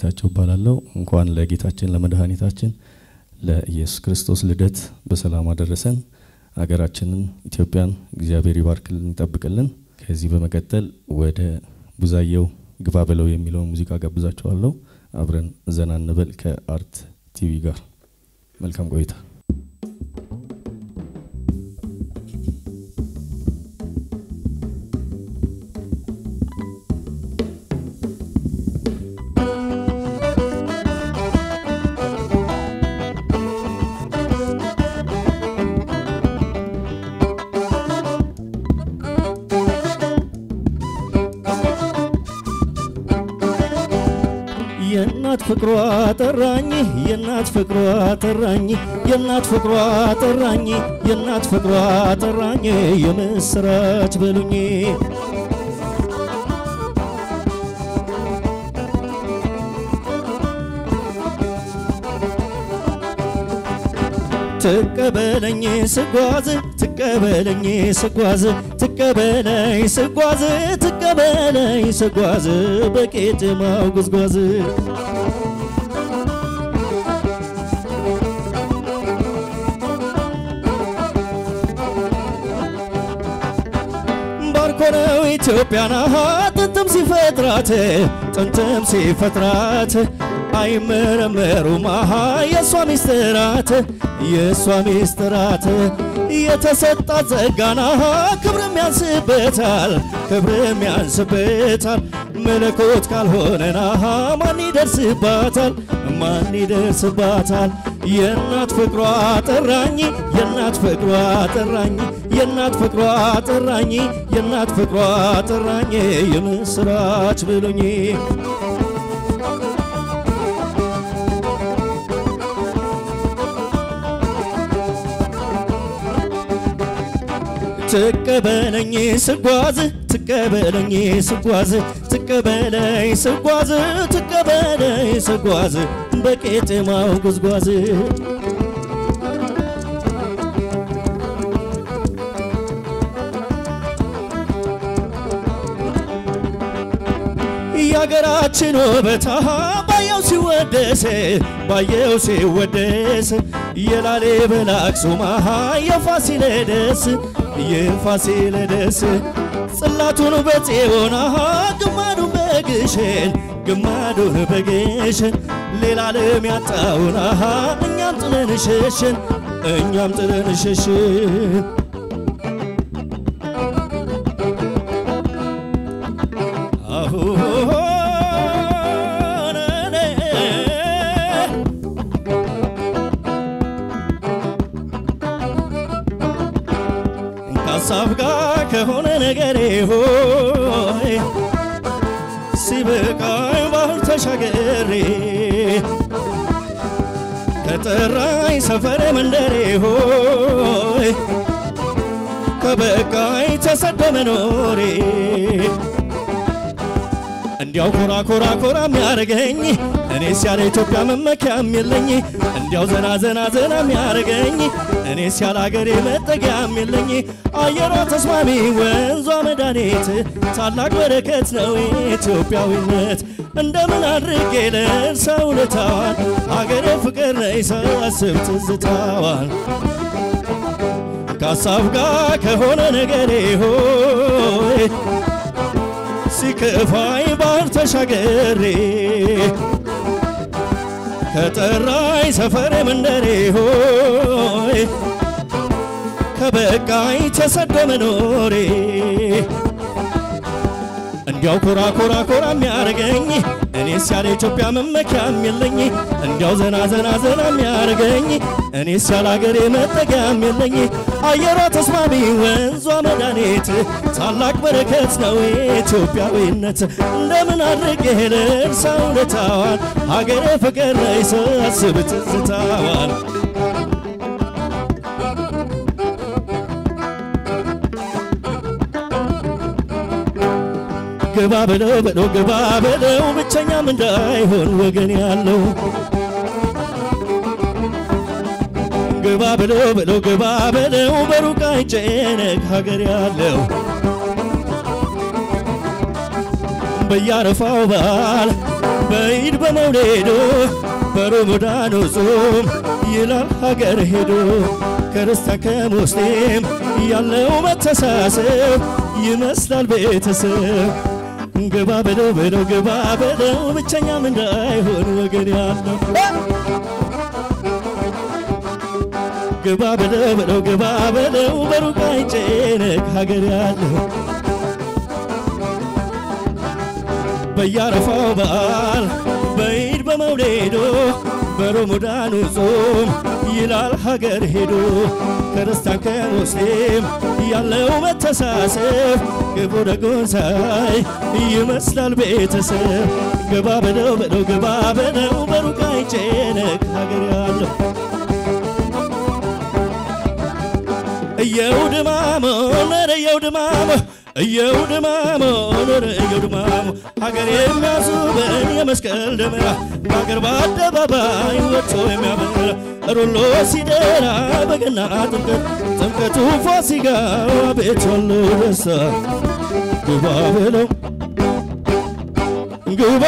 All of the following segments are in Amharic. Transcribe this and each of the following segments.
ጌታቸው እባላለሁ። እንኳን ለጌታችን ለመድኃኒታችን ለኢየሱስ ክርስቶስ ልደት በሰላም አደረሰን። ሀገራችንን ኢትዮጵያን እግዚአብሔር ይባርክልን፣ ይጠብቅልን። ከዚህ በመቀጠል ወደ ቡዛየው ግባ በለው የሚለውን ሙዚቃ ጋብዛችኋለሁ። አብረን ዘና እንበል ከአርት ቲቪ ጋር። መልካም ቆይታ። የእናት ፍቅሯ ጠራኝ የእናት ፍቅሯ ጠራኝ የእናት ፍቅሯ ጠራኝ የእናት ፍቅሯ ጠራኝ የምስራች በሉኝ ትቀበለኝ ስጓዝ ትቀበለኝ ስጓዝ ትቀበለኝ ስጓዝ ትቀበለኝ ስጓዝ በቄጥማው ጉዝጓዝ ባርኮነው ኢትዮጵያን አሃ ጥንትም ሲፈጥራት ጥንትም ሲፈጥራት አይመረመሩም አሃ የእሷ ሚስጥራት የእሷ ሚስጥራት የተሰጣት ጸጋና ክብርም ያንስበታል ክብርም ያንስበታል መለኮት ካልሆነና ማን ይደርስባታል ማን ይደርስባታል የእናት ፍቅሯ ጠራኝ የእናት ፍቅሯ ጠራኝ የእናት ፍቅሯ ጠራኝ የእናት ፍቅሯ ጠራኝ የምስራች ብሎኝ ትቀበለኝ ስጓዝ ትቀበለኝ ስጓዝ ትቀበለኝ ስጓዝ ትቀበለኝ ስጓዝ በቄጥማው ጉዝጓዝ የሀገራችን ውበት ባየው ሲወደስ ባየው ሲወደስ የላሊበላ አክሱም የፋሲለደስ የፋሲለደስ ጽላቱን በጽዮን ግማዱን በግሸን ግማዱን በግሸን ሌላ ዓለም ያጣውን እኛም ጥለን ሸሽን እኛም ጥለን ሸሽን ከሀሳብ ጋር ከሆነ ነገሬ ሆይ ሲበቃኝ ባህር ተሻገሬ ከጠራኝ ሰፈሬ መንደሬ ሆይ ከበቃኝ ተሰደ መኖሬ እንዲያው ኮራ ኮራ ኮራ የሚያደርገኝ እኔስ ያለ ኢትዮጵያ መመኪያም የለኝ እንዲያው ዘና ዘና ዘና የሚያደርገኝ እኔስ ያለ አገሬ መጠጊያም የለኝ አየሯ ተስማሚ ወንዟ መድኃኒት ታላቅ በረከት ነው ኢትዮጵያዊነት እንደምን አድርጌ ልርሳው ውለታዋን አገሬ ፍቅር ነይ ሳስብ ትዝታዋን ከሀሳብ ጋር ከሆነ ነገሬ ሆይ ሲከፋኝ ባህር ተሻገሬ ከጠራኝ ሰፈሬ መንደሬ ሆይ ከበቃኝ ተሰዶ መኖሬ እንዲያው ኮራ ኮራ ኮራ የሚያደርገኝ እኔስ ያለ ኢትዮጵያ መመኪያም የለኝ እንዲያው ዘና ዘና ዘና የሚያደርገኝ እኔስ ያለ አገሬ መጠጊያም የለኝ አየሯ ተስማሚ ወንዟ መድኃኒት ታላቅ በረከት ነው ኢትዮጵያዊነት እንደምን አድርጌ ልርሳ ውለታዋን ሀገሬ ፍቅር ላይ ሳስብ ትዝታዋን ግባ በለው በለው ግባ በለው ብቸኛም እንዳይሆን ወገን ያለው ግባ በለው በለው ግባ በለው በሩቅ አይጨነቅ ሀገር ያለው በያረፋው በዓል በኢድ በመውሌዶ በረመዳኑ ጾም ይላል ሀገር ሄዶ ክርስቲያን ከሙስሊም ያለው መተሳሰብ ይመስላል ቤተሰብ ግባ በለው በለው ግባ በለው ብቸኛም እንዳይሆን ወገን ያለው ግባ በለው በለው ግባ በለው በሩቅ አይጨነቅ ሀገር ያለው በያረፋው በዓል በኢድ በመውሌዶ በረመዳኑ ጾም ይላል ሀገር ሄዶ ክርስቲያን ከሙስሊም ያለው መተሳሰብ ግቡ ደጉን ሳይ ይመስላል ቤተሰብ ግባ በለው በለው ግባ በለው በሩቅ አይጨነቅ ሀገር ያለው እየው ድማሞ ነረ እየው ድማሞ እየው ድማሞ ነረ እየው ድማሞ ሀገር የሚያስውበን የመስቀል ደመራ በሀገር በአደባባይ ወጥቶ የሚያበራ ሩሎ ሲደራ በገና ጥምቀት ጥምቀቱ ፋሲካው አቤት ያለው ደስታ ግባ በለው ግባ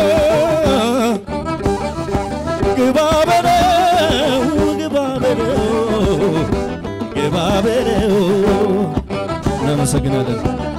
ግባ በለው ግባ በለው ግባ በለው እናመሰግናለን።